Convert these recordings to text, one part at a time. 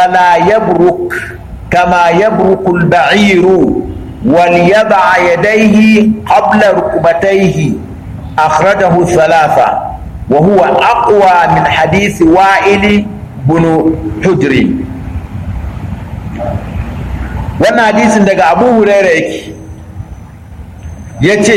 فلا يبرك كما يبرك البعير وليضع يديه قبل ركبتيه أخرجه الثلاثة وهو أقوى من حديث وائل بن حجر wannan hadisin daga abu huraira yake ya ce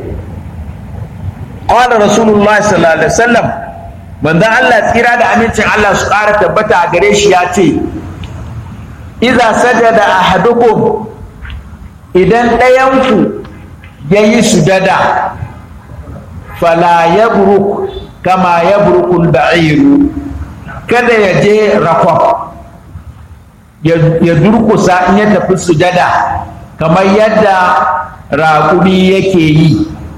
ƙwanar rasulullah sallallahu alaihi wasallam manzan allah tsira da amincin allah su ƙara tabbata a gare shi ya ce iza sajada ahadukum idan ɗayanku ya yi sujada fala ya buruk kama ya burukul ba'iru kada ya je rakon ya durkusa in ya tafi sujada kamar yadda raƙumi yake yi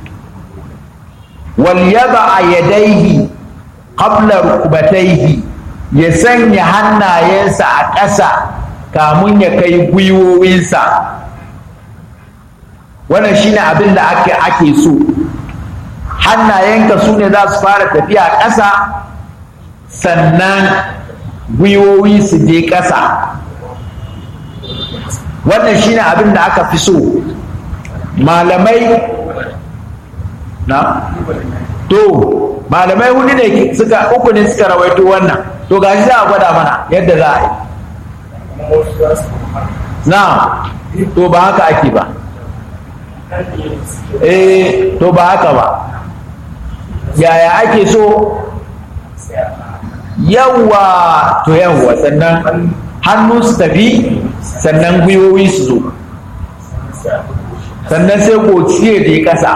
wal yaba a yadaihi qabla rukubataihi ya sanya hannayensa a ƙasa kamun ya kai gwiwowinsa wannan shine abin da ake ake so hannayenka su ne za su fara tafiya ƙasa sannan gwiwowi su je ƙasa wannan shine abin da aka fi so malamai na to malamai hudu ne suka uku ne suka rawaito wannan to gashi za a gwada mana yadda za a yi na to ba haka ake ba eh to ba haka ba yaya ake so yawa to yawa sannan hannu su tafi sannan gwiwowi su zo sannan sai gociye da ya kasa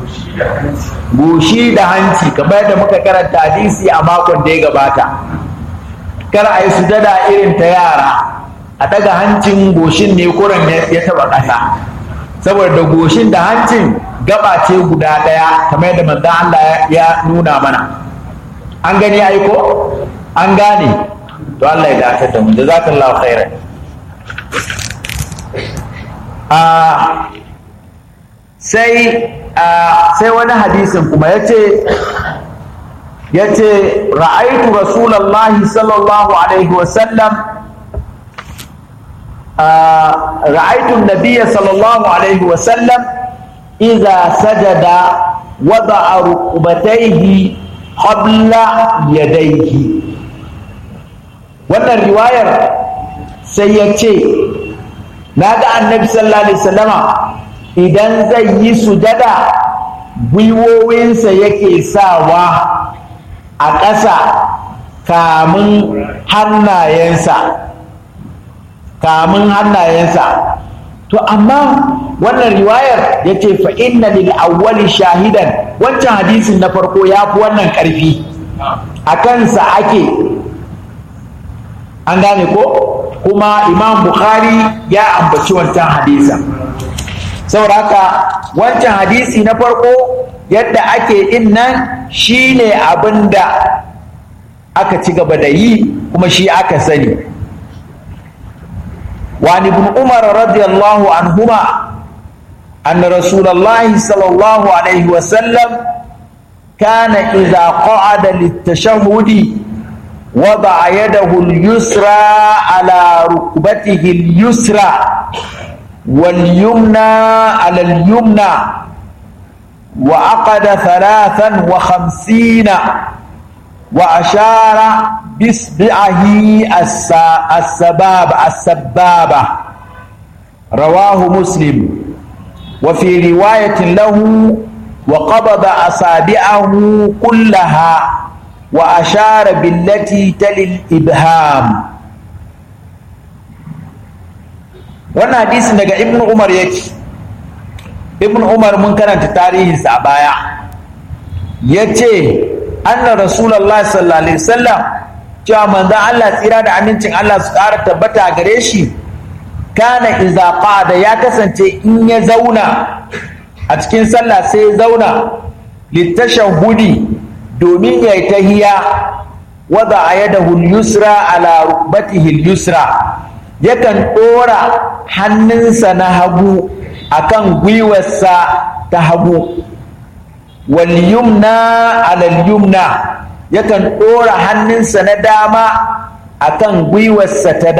goshi da hanci kamar da muka karanta hadisi a makon da ya gabata kar a yi sujada irin ta yara a daga hancin goshin ne kuran ya taba ƙasa saboda da goshin da hancin gaba ce guda ɗaya kamar yadda manzan Allah ya nuna mana an gani aiko an gane to Allah ya dace da mu jazakallahu khairan a sai sai wani hadisin kuma yace yace ra'aitu rasulullahi sallallahu alaihi wasallam رأيت النبي صلى الله عليه وسلم إذا سجد وضع ركبتيه قبل يديه wannan riwayar sai ya ce na ga annabi sallallahu alaihi wasallama idan zai yi sujada gwiwowinsa yake sawa a ƙasa kamun hannayensa kamun hannayensa to amma wannan riwayar ya ce fa inna lil awwali shahidan wancan hadisin na farko ya fi wannan ƙarfi a kansa ake an gane ko kuma imam bukhari ya ambaci wancan hadisin saboda haka wancan hadisi na farko yadda ake in nan shine abin da aka ci gaba da yi kuma shi aka sani وعن ابن عمر رضي الله عنهما أن رسول الله صلى الله عليه وسلم كان إذا قعد للتشهد وضع يده اليسرى على ركبته اليسرى واليمنى على اليمنى وعقد ثلاثا وخمسين وأشار بإصبعه السباب السبابة رواه مسلم وفي رواية له وقبض أصابعه كلها وأشار بالتي تلي الإبهام wannan hadisin daga ibn umar yake ibn umar mun karanta tarihinsa a baya ya ce anna rasulallah sallallahu alaihi wasallam cewa manzon Allah tsira da amincin Allah su ƙara tabbata gare shi kana iza qada ya kasance in ya zauna a cikin sallah sai ya zauna litashahudi domin ya yi tahiya wada ayadahu yusra ala rukbatihi yusra yakan ɗora hannunsa na hagu akan gwiwarsa ta hagu wal yumna ala yumna yakan ɗora hannunsa na dama akan gwiwarsa ta